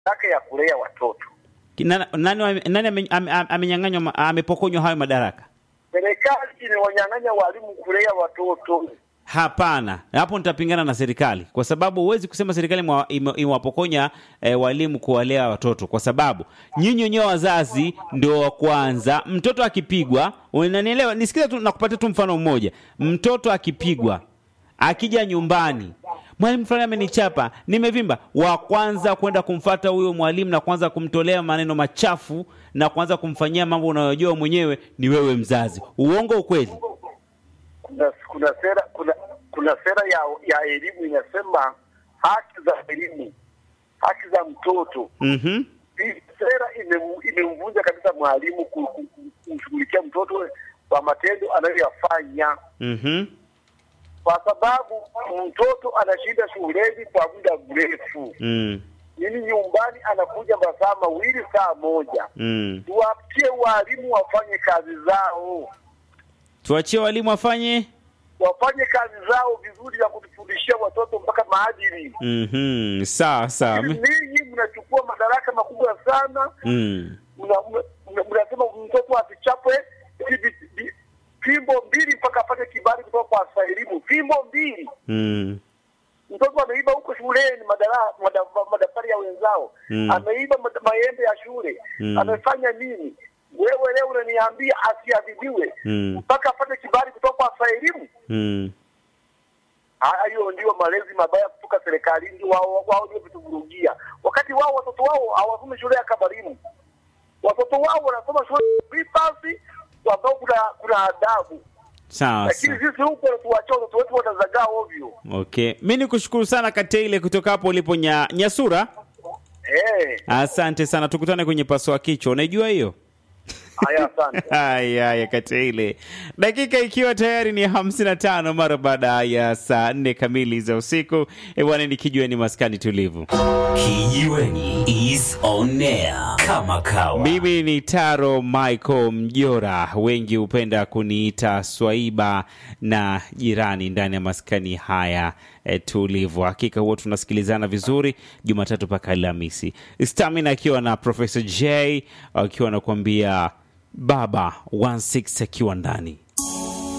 madaraka ya kulea watoto. Nani, nani, nani ame- ame- amenyang'anywa ma- amepokonywa hayo madaraka? Serikali imewanyang'anya walimu kulea watoto. Hapana, hapo nitapingana na serikali kwa sababu huwezi kusema serikali imewa- ime- imewapokonya eh, walimu kuwalea watoto, kwa sababu nyinyi wenyewe wazazi ndio wa kwanza. Mtoto akipigwa, unanielewa? Nisikize tu, nakupatia tu mfano mmoja. Mtoto akipigwa, akija nyumbani, mwalimu fulani amenichapa, nimevimba, wa kwanza kwenda kumfata huyo mwalimu na kuanza kumtolea maneno machafu na kuanza kumfanyia mambo unayojua mwenyewe ni wewe mzazi. Uongo ukweli? Kuna kuna sera kuna kuna sera ya ya elimu inasema haki za elimu, haki za mtoto. Mhm. Hii sera imem- imemvunja kabisa mwalimu ku- ku- ku- kumshughulikia mtoto kwa matendo anayoyafanya, Mhm. kwa sababu mtoto anashinda shuleni kwa muda mrefu, Mm. nini nyumbani anakuja masaa mawili saa moja. Mm. Tuwaachie walimu wafanye kazi zao, Tuachie walimu wafanye. wafanye kazi zao vizuri ya kutufundishia watoto mpaka maadili. Mhm. Sawa sawa. Mi- Ninyi mnachukua madaraka makubwa sana Mm. mna- mna- mna- mnasema mtoto asichapwe eti vi- vi- fimbo mbili mpaka apate kibali kutoka kwa afisa elimu. Fimbo mbili, Mm. mtoto ameiba huko shuleni madara- mada- madaftari ya wenzao Mm. ameiba mad- maembe ya shule Mm. amefanya nini? Wewe leo unaniambia asiadhibiwe Mm. mpaka apate kibali kutoka kwa afisa elimu? Mm. Hayo ndio malezi mabaya kutoka serikalini, wao wao ndio vituvurugia, wakati wao watoto wao hawasomi shule ya kabarimu, watoto wao wanasoma shule ya vipasi ambao kuna kuna adabu, Sawa lakini sawa. sisi huko tuwachia watoto wetu watazagaa ovyo. Okay. Mi ni kushukuru sana Kateile kutoka hapo ulipo nya, Nyasura. Eh, Asante sana, tukutane kwenye pasua kichwa. Unaijua hiyo? haya, asante. Haya, haya Kateile, dakika ikiwa tayari ni hamsini na tano mara baada ya saa nne kamili za usiku. Bwana, nikijua ni maskani tulivu. Kijiweni is on air kama kawa. Mimi ni Taro Michael Mjora, wengi hupenda kuniita Swaiba na jirani ndani ya maskani haya e, tulivu. Hakika huwa tunasikilizana vizuri Jumatatu mpaka Alhamisi. Stamina akiwa na Professor J akiwa anakuambia baba 16 akiwa ndani